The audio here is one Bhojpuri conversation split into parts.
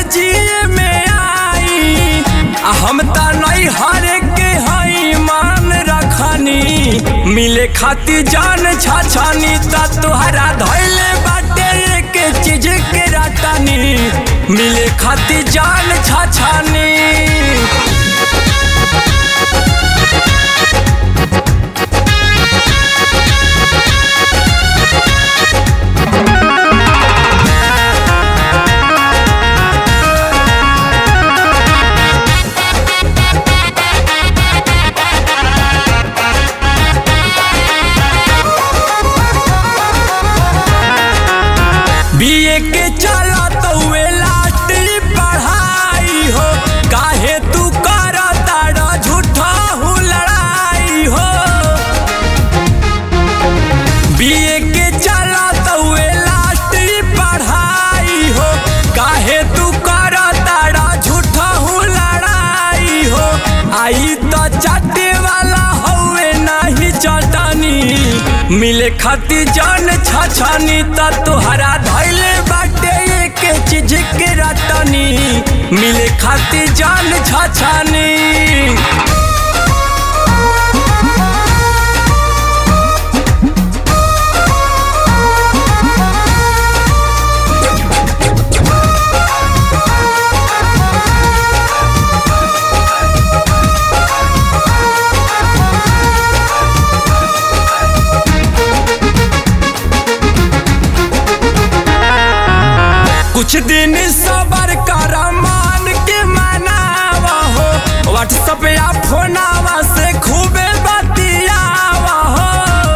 जिए में आई आ हम त नहीं हर के हई मान रखनी मिले खाती जान छाछानी त तुहरा धैले बाटे के चीज के राटानी मिले खाती जान छाछानी बीए के चला तो वे लाटी पढ़ाई हो काहे तू कर तारा झूठा हूँ लड़ाई हो बीए के चला तो वे लाटी पढ़ाई हो काहे तू कर तारा झूठा हूँ लड़ाई हो आई तो चाटे वाला हवे नहीं चटानी मिले खाती जान छाछानी त तुहरा धैले बाटे एक चीज के रटनी मिले खाती जान छाछानी कुछ दिन सबर कर मान के मनावा हो व्हाट्सएप या फोनावा से खूबे बतियावा हो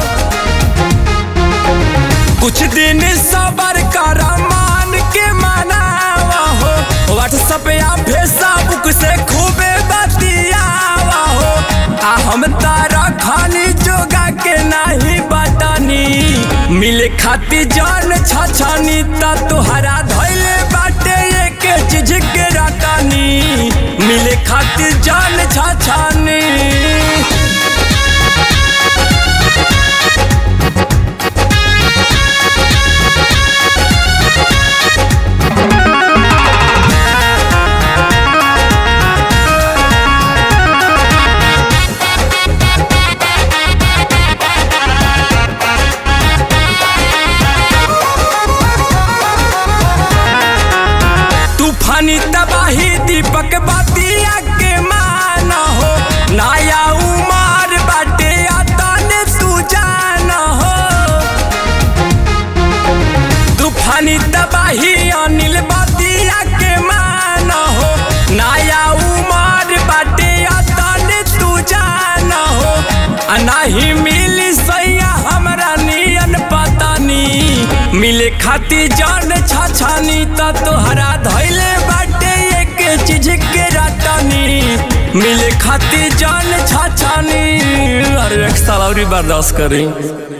कुछ दिन सबर कर मान के मनावा हो व्हाट्सएप या फेसबुक से खूबे बतियावा हो आ हम तारा खाली जोगा के नहीं बतानी मिले खाती जान छाछानी ता तुहरा धैले बाटे एक चीज के रातानी मिले खाती जान छाछानी तूफानी तबाही दीपक बतिया के माना हो नया उमार बाटे तने तू जाना हो तूफानी तबाही अनिल बतिया के माना हो नया उमार बाटे तने तू जाना हो आ नहीं मिली सैया हमरा नियन पतानी मिले खाती जान छाछानी त तोहरा धैले बाटे एक चीज के रातानी मिले खाती जान छाछानी अरे एक साल और बर्दाश्त करी